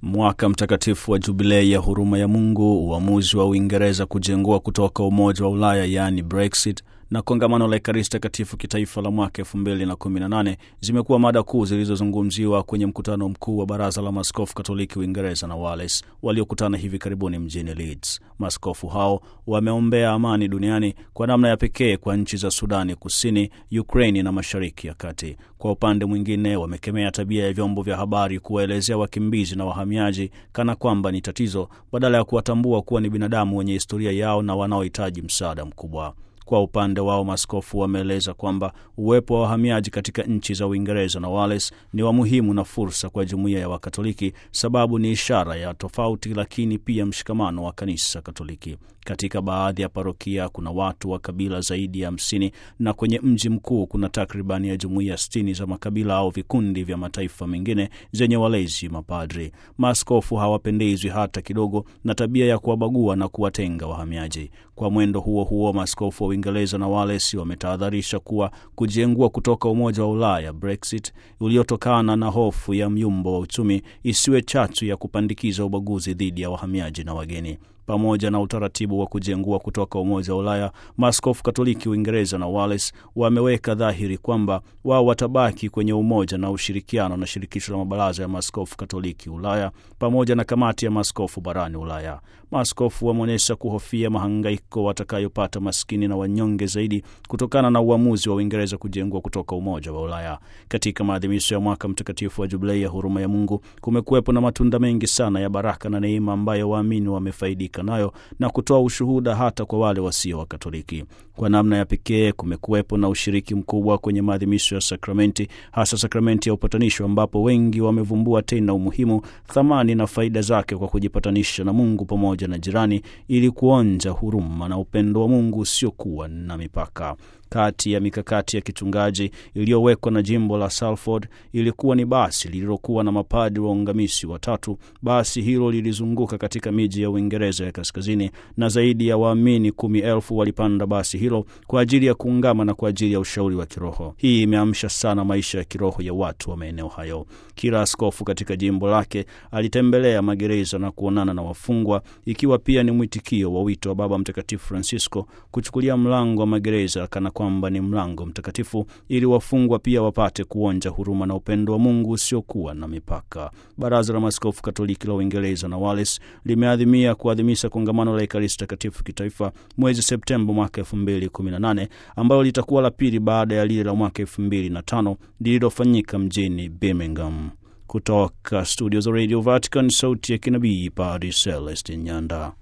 Mwaka mtakatifu wa jubilei ya huruma ya Mungu, uamuzi wa Uingereza kujengua kutoka Umoja wa Ulaya yaani Brexit na kongamano la Ekaristi Takatifu kitaifa la mwaka 2018 zimekuwa mada kuu zilizozungumziwa kwenye mkutano mkuu wa Baraza la Maaskofu Katoliki Uingereza na Wales waliokutana hivi karibuni mjini Leeds. Maaskofu hao wameombea amani duniani kwa namna ya pekee kwa nchi za Sudani Kusini, Ukraini na Mashariki ya Kati. Kwa upande mwingine, wamekemea tabia ya vyombo vya habari kuwaelezea wakimbizi na wahamiaji kana kwamba ni tatizo badala ya kuwatambua kuwa ni binadamu wenye historia yao na wanaohitaji msaada mkubwa. Kwa upande wao maaskofu wameeleza kwamba uwepo wa wahamiaji katika nchi za Uingereza na Wales ni wa muhimu na fursa kwa jumuiya ya Wakatoliki, sababu ni ishara ya tofauti, lakini pia mshikamano wa kanisa Katoliki. Katika baadhi ya parokia kuna watu wa kabila zaidi ya hamsini na kwenye mji mkuu kuna takribani ya jumuiya sitini za makabila au vikundi vya mataifa mengine zenye walezi mapadri. Maaskofu hawapendezwi hata kidogo na tabia ya kuwabagua na kuwatenga wahamiaji. Kwa mwendo huo huo, maaskofu wa Uingereza na Wales wametahadharisha kuwa kujengua kutoka Umoja wa Ulaya, Brexit, uliotokana na hofu ya myumbo wa uchumi isiwe chachu ya kupandikiza ubaguzi dhidi ya wahamiaji na wageni. Pamoja na utaratibu wa kujengua kutoka Umoja wa Ulaya, maaskofu Katoliki Uingereza na Wales wameweka dhahiri kwamba wao watabaki kwenye umoja na ushirikiano na shirikisho la mabaraza ya maaskofu Katoliki Ulaya pamoja na kamati ya maaskofu barani Ulaya. Maaskofu wameonyesha kuhofia mahangaiko watakayopata maskini na wanyonge zaidi kutokana na uamuzi wa Uingereza kujengua kutoka Umoja wa Ulaya. Katika maadhimisho ya mwaka mtakatifu wa Jubilei ya huruma ya Mungu kumekuwepo na matunda mengi sana ya baraka na neema ambayo waamini wamefaidika nayo na kutoa ushuhuda hata kwa wale wasio wa Katoliki. Kwa namna ya pekee kumekuwepo na ushiriki mkubwa kwenye maadhimisho ya sakramenti, hasa sakramenti ya upatanisho, ambapo wengi wamevumbua tena umuhimu, thamani na faida zake kwa kujipatanisha na Mungu pamoja na jirani, ili kuonja huruma na upendo wa Mungu usiokuwa na mipaka. Kati ya mikakati ya kichungaji iliyowekwa na jimbo la Salford ilikuwa ni basi lililokuwa na mapadri waungamisi watatu. Basi hilo lilizunguka katika miji ya Uingereza ya kaskazini na zaidi ya waamini kumi elfu walipanda basi hilo kwa ajili ya kuungama na kwa ajili ya ushauri wa kiroho. Hii imeamsha sana maisha ya kiroho ya watu wa maeneo hayo. Kila askofu katika jimbo lake alitembelea magereza na kuonana na wafungwa, ikiwa pia ni mwitikio wa wito wa Baba Mtakatifu Francisco kuchukulia mlango wa magereza kana kwamba ni mlango mtakatifu ili wafungwa pia wapate kuonja huruma na upendo wa Mungu usiokuwa na mipaka. Baraza la Maaskofu Katoliki la Uingereza na Wales limeadhimia kuadhimisha kongamano la Ekaristi Takatifu kitaifa mwezi Septemba mwaka elfu mbili kumi na nane ambayo litakuwa la pili baada ya lile la mwaka elfu mbili na tano lililofanyika mjini Birmingham. Kutoka studio za Radio Vatican, sauti ya kinabii, Padre Celestin Nyanda.